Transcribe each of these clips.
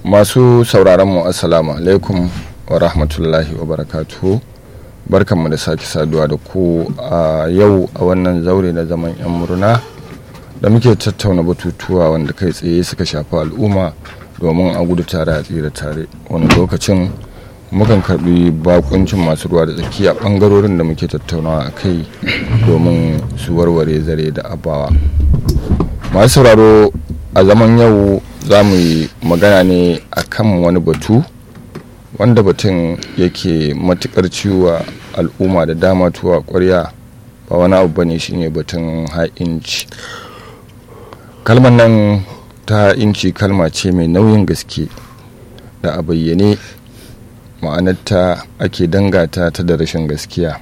masu sauraron mu assalamu alaikum wa rahmatullahi wa barakatuhu barkanmu da sake saduwa da ku a yau a wannan zaure na zaman yan murna da muke tattauna batutuwa wanda kai tsaye suka shafi al'umma domin a gudu tare a tsira tare wani lokacin mukan karbi bakuncin masu ruwa da tsaki a bangarorin da muke tattaunawa a kai domin su warware zare da abawa masu sauraro a zaman yau za mu yi magana ne a kan wani batu wanda batun yake matukar ciwa al'umma da dama tuwa kwarya ba wani abu bane shine batun ha'inci kalmar nan ta inci kalma ce mai nauyin gaske da a bayyane ma'anarta ake dangata ta da rashin gaskiya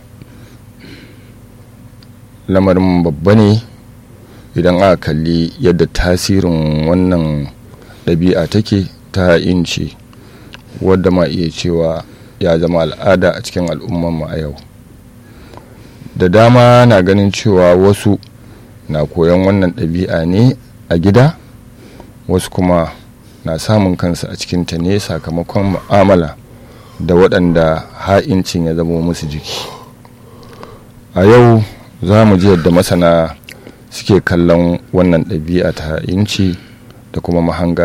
lamarin babba ne idan aka kalli yadda tasirin wannan ɗabi'a take ta inci wadda ma iya cewa ya zama al'ada a cikin al'ummanmu a yau da dama na ganin cewa wasu na koyon wannan ɗabi'a ne a gida wasu kuma na samun kansu a cikinta ne sakamakon mu'amala da waɗanda ha'incin ya zama musu jiki a yau za mu ji yadda masana suke kallon wannan ɗabi'a ta ha'inci da kuma mahanga